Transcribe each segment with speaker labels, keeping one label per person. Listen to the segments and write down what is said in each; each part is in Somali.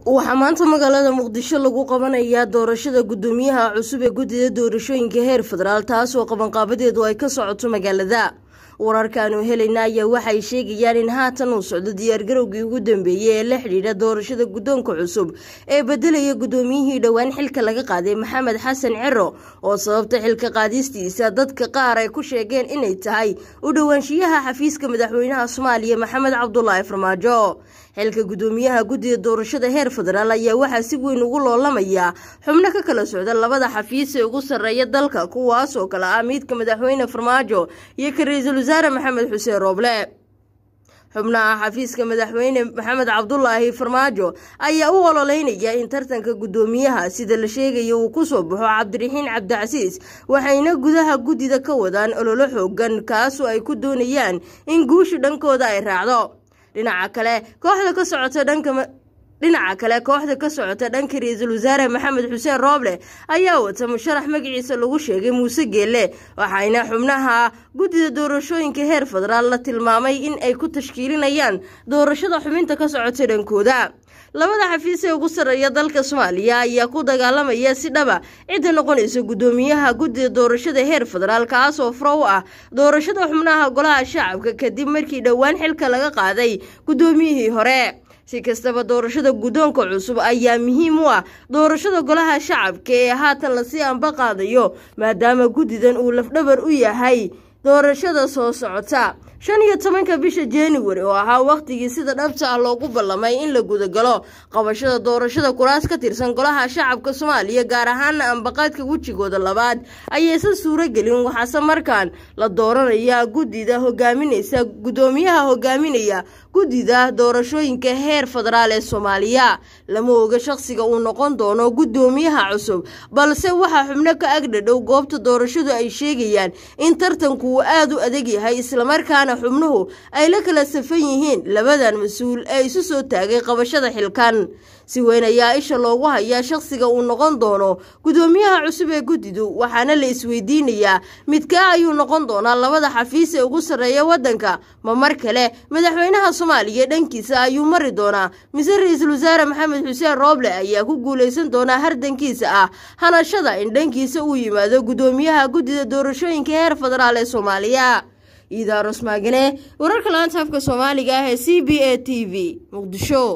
Speaker 1: waxaa maanta magaalada muqdisho lagu qabanayaa doorashada gudoomiyaha cusub ee guddida doorashooyinka heer federaal taasoo qabanqaabadeedu ay ka socoto magaalada wararkaanu helayna ayaa waxay sheegayaan in haatan uu socdo diyaargarowgii ugu dambeeyey ee la xidhiidha doorashada guddoonka cusub ee bedelaya guddoomiyihii dhowaan xilka laga qaaday maxamed xasan cero oo sababta xilka qaadistiisa dadka qaar ay ku sheegeen inay tahay u dhowaanshiyaha xafiiska madaxweynaha soomaaliya maxamed cabdulaahi farmaajo xilka gudoomiyaha guddida doorashada heer federaal ayaa waxaa si weyn ugu loolamaya xubno ka kala socda labada xafiis ee ugu sarreeya dalka kuwaas oo kale ah miidka madaxweyne farmaajo iyo ka ra-iisul wasaare maxamed xuseen rooble xubnaha xafiiska madaxweyne maxamed cabdulaahi farmaajo ayaa u ololeynaya in tartanka guddoomiyaha sida la sheegaya uu kusoo baxo cabdiraxiin cabdicasiis waxayna gudaha guddida ka wadaan ololo xoogan kaasoo ay ku doonayaan in guushu dhankooda ay raacdo dhinaca kale kooxda ka socota dhanka dhinaca kale kooxda ka socota dhanka ra-iisul wasaare maxamed xuseen rooble ayaa wata musharax magaciisa lagu sheegay muuse geelle waxayna xubnaha guddida doorashooyinka heer federaal la tilmaamay in ay ku tashkiilinayaan doorashada xubinta ka socota dhankooda labada xafiis ee ugu sarreeya dalka soomaaliya ayaa ku dagaalamaya si dhaba cidda noqonaysa guddoomiyaha guddida doorashada heer federaal kaasoo furo u ah doorashada xubnaha golaha shacabka kadib markii dhowaan xilka laga qaaday guddoomiyihii hore si kastaba doorashada guddoonka cusub ayaa muhiim u ah doorashada golaha shacabka ee haatan lasii anba qaadayo maadaama guddidan uu lafdhabar u yahay doorashada soo socota shan iyo tobanka bisha januari oo ahaa wakhtigii sida dhabta ah loogu ballamay in la gudagalo qabashada doorashada kuraas ka tirsan golaha shacabka soomaaliya gaar ahaana ambaqaadka wejigooda labaad ayaysan suuro gelin waxaase markaan la dooranaya guddida hogaaminaysa guddoomiyaha hogaaminaya guddida doorashooyinka heer federaal ee soomaaliya lama oga shaqsiga uu noqon doono guddoomiyaha cusub balse waxaa xubno ka agdhadhow goobta doorashadu ay sheegayaan in tartanku uu aada u adag yahay islamarkaana xubnuhu ay la kala safan yihiin labadan mas-uul ee isu soo taagay qabashada xilkan si weyn ayaa isha loogu hayaa shaqsiga uu noqon doono guddoomiyaha cusub ee guddidu waxaana la isweydiinayaa midkaa ayuu noqon doonaa labada xafiis ee ugu sarreeya waddanka ma mar kale madaxweynaha soomaaliya dhankiisa ayuu mari doonaa mise ra-iisul wasaare maxamed xuseen rooble ayaa ku guulaysan doonaa hardankiisa ah hanashada in dhankiisa uu yimaado guddoomiyaha guddida doorashooyinka heer federaal ee soomaaliya iidaaros maagane wararka laanta afka soomaaliga ah ee c b a t v muqdisho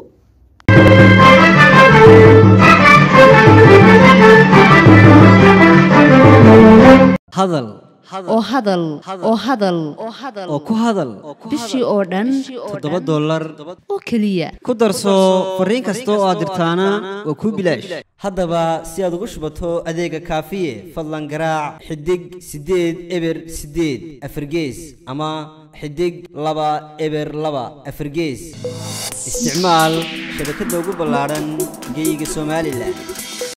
Speaker 2: hadal
Speaker 3: oo hadal oo hadal
Speaker 2: oo ku hadal
Speaker 3: bishii oo dhan
Speaker 2: toddoba dollar
Speaker 3: oo keliya
Speaker 2: ku darso fariin kasta oo aad dirtaana waa kuu bilaash haddaba si aad ugu shubato adeega kaafiye fadlan garaac xidig siddeed eber siddeed afargees ama xidig laba eber laba afargees isticmaal shabakadda ugu ballaadhan geeyiga somalilan